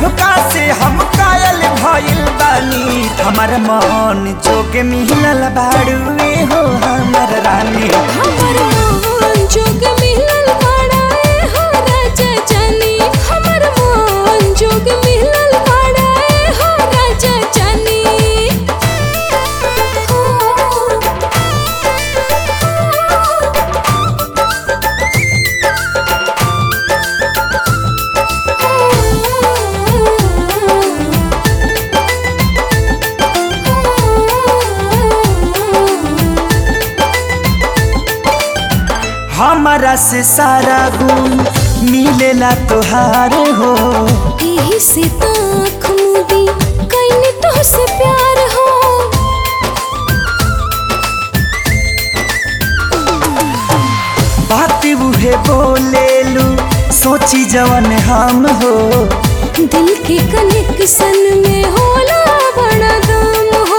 सबका से हम कायल भइल बानी हमर मन जोगे मिलल बाड़ुए हो हमर रानी हमर मोहन जोग मिलल बाड़ा ए हो राजा जानी हमर मोहन जोग मिलल बाड़ा ए हो राजा जानी हमारा से सारा गुण मिलेला तोहार हो एही से ताख मुदी कइने तो से प्यार हो बात उहे बोलेलू सोची जवन हम हो दिल के कनेक्शन में होला बड़ा दम हो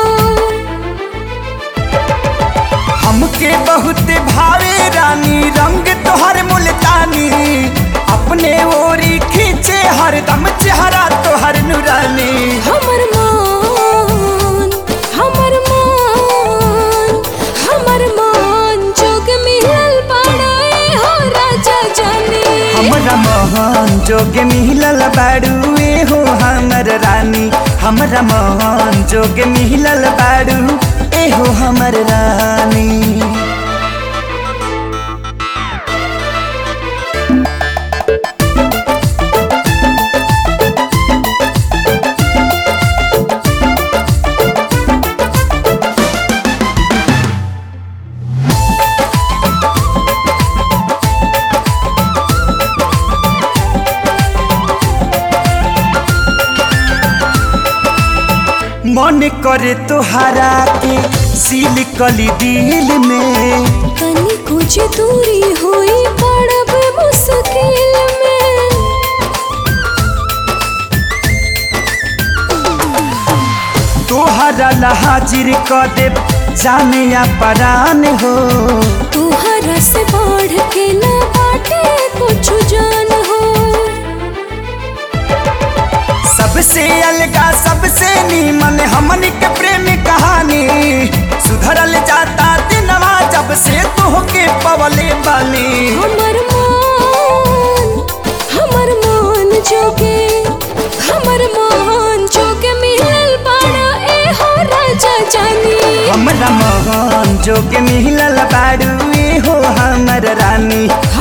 हमके बहुत भावे रानी रंग तोहर मुल्तानी अपने ओरी खींचे हरदम चेहरा तोहर नुरानी हमर मान हमर मान हमर मान जोग मिलल बाड़ा ए हो राजा जानी हमरा मोहन जोगे मिलल बाड़ू ए हो हमर रानी हमरा मोहन जोगे मिलल बाड़ू ए हो हमर रानी मन करे तोहरा के सील कली दिल में तनी कुछ दूरी होई पड़ब मुश्किल में तोहरा ला हाजिर क दे जाने या परान हो तुहरा से बढ़ के ना बाटे कुछ जान हो सबसे अलगा सबसे नीमन हमन के प्रेम कहानी सुधरल जाता दिनवा जब से तोहके पवले बानी हमर मान हमर मान जोगे हमर मान जोगे मिलल बाड़ा ए हो राजा जानी हमरा मोहन जोगे मिलल बाड़ू ए हो हमर रानी